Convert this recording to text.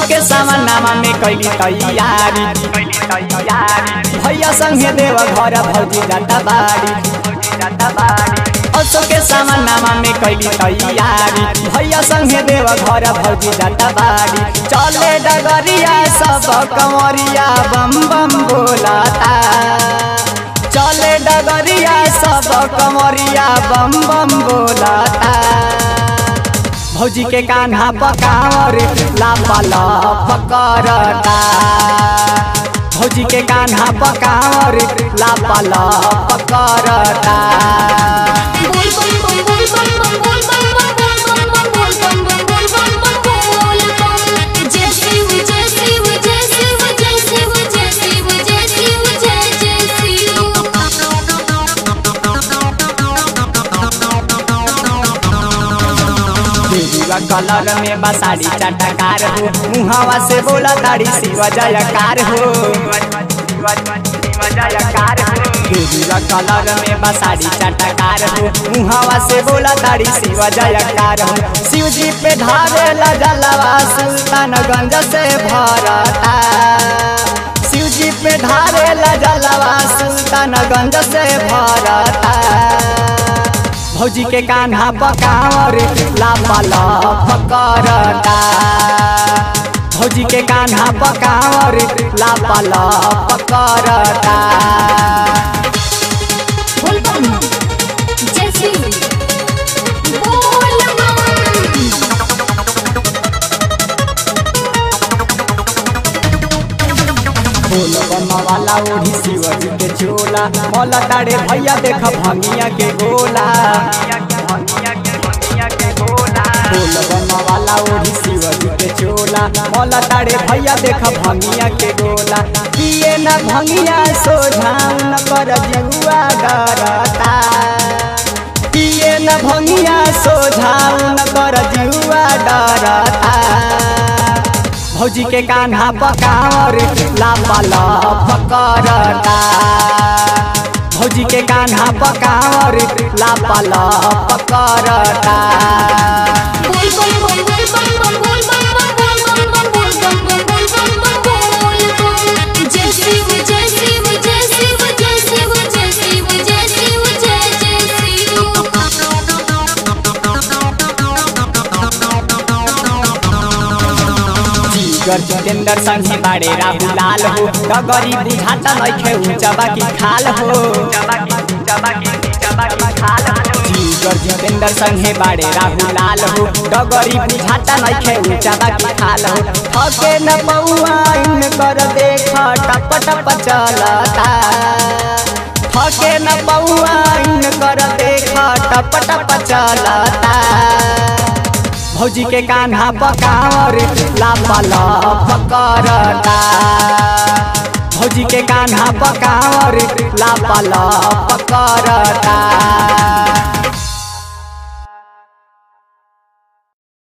के सामनामा में कैली तैयारी भैया संगे देव घर भौजी जाता बाड़ी असो के सामनामा में कैली तैयारी भैया संगे देव घर भौजी जाता बाड़ी चले डगरिया सब कंवरिया बम बम बोलाता चले डगरिया सब कंवरिया बम बम बोलाता भौजी के कान्हा पकावर लापला पकड़ता भौजी के कान्हा पकावर लापला पकड़ता बोल बम बम बोल बम बम बोल बम बम बोल बम बम बोल बम बम बोल बम जय शिव जय शिव जय शिव जय शिव जय शिव जय शिव जय जय देवीवा कलर में बसाड़ी चटकार हो मुहावा से बोला ताड़ी शिव जयकार हो देवीवा कलर में बसाड़ी चटकार हो मुहावा से बोला ताड़ी शिव जयकार हो शिव जी पे ढारे जलवा सुल्तानगंज से भरता शिव जी पे ढारे जलवा सुल्तानगंज से भरता भौजी के कान्हा पकावर लापला पकड़ता भौजी के कान्हा पकावर लापला पकड़ता बोल बम जय शिव बोल बम बोल बम्मा वाला ओढ़ी शिवजी के चोला मौला ताड़े भैया देख भंगिया के गोला बोल बम्मा वाला ओढ़ी शिवजी के चोला मौला ताड़े भैया देख भंगिया के गोला पिए न भंगिया सोझाऊ न कर जुआ डरता पिए न भंगिया सोझाऊ न कर जुआ डरता भौजी के कान्हा पकावर लापला पकड़ता भौजी के कान्हा पकावर लापला पकड़ता बोल बम बम बोल बम बम बोल बम बम बोल बम बम बोल बम बम बोल बम जय शिव जय शिव जय शिव जय शिव जय शिव जय शिव जय जय जीगर जितेंद्र संघी बाड़े राहु लाल हो डगरी बुझाता नइखे ऊंचबा की खाल हो जीगर जितेंद्र संघे बाड़े राहु लाल हो डगरी बुझाता नइखे ऊंचबा की खाल हो थके न पौआ इन कर देख टप टप चलता थके न पौआ इन कर देख टप टप चलता भौजी के कान्हा पकावर लापला पकड़ता भौजी के कान्हा पकावर लापला पकड़ता